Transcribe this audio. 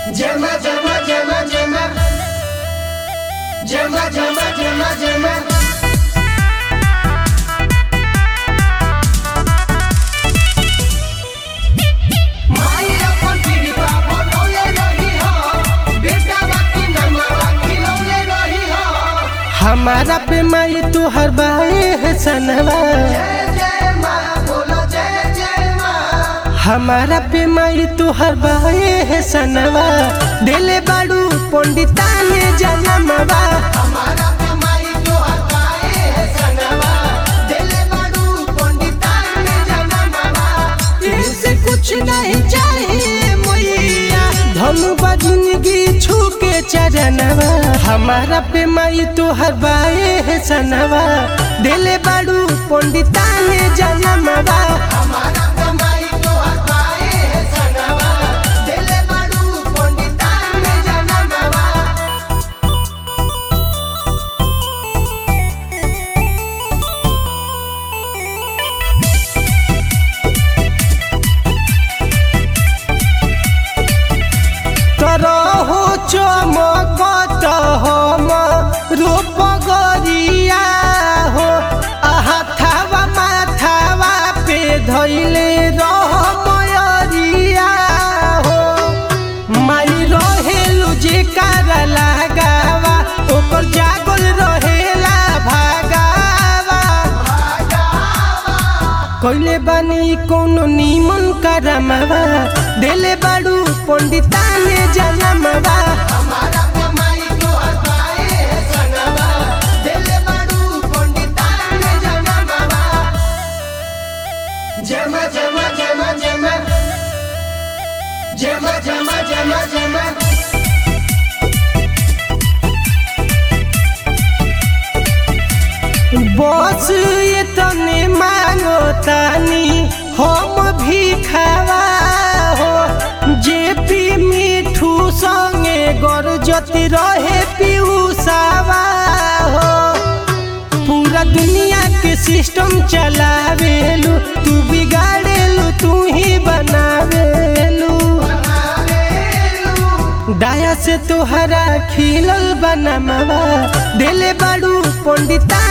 Gemma, Gemma, Gemma, Gemma. Gemma, Gemma, Gemma, Gemma. माई अपन पीढ़ी बा बनौले रही हो बेटा बाकी नमवा खिलौले रही हो हमारा पे माई तू हर बाए है सनवा जय जय माँ बोलो जय जय माँ हमारा पे माई तू हर बाए है सनवा दिले बाड़ू पंडिता ने जनमवा हमारा पे माई तो हटाए है सनवा दिले बाडू पंडिता ने जनमवा इससे कुछ नहीं चाहिए मैया धनुबा जिंदगी छू के चरणवा हमारा पे माई तू हर बाए है सनवा दिले बाड़ू पंडिता ने जनमवा हमारा पे माई तो हटाए है सनवा दिले बाडू पंडिता ने जनमवा करहो चमकत हम रूप गरिया हो हाथावा माथावा पे धैले रह मयरिया हो माई रहेलु जे कार लगावा ओकर जागल रहेला भागावा कइले बानी कोनो निमन करमवा देले बाड़ू पंडिता ने जनमवा हमारा पे माई तो हटाए है सनवा दिले बाडू पंडिता ने जनमवा जमा जमा जमा जमा जमा जमा जमा जमा बस ये तने मांगो तानी हम भी खावा हो जे पी मिठू संगे गरजती रहे पियूसावा हो पूरा दुनिया के सिस्टम चलावेलू तू बिगाड़ेलू तू ही बनावेलू दाया से तोहरा खिलल बनमवा दिले बाड़ू पंडिता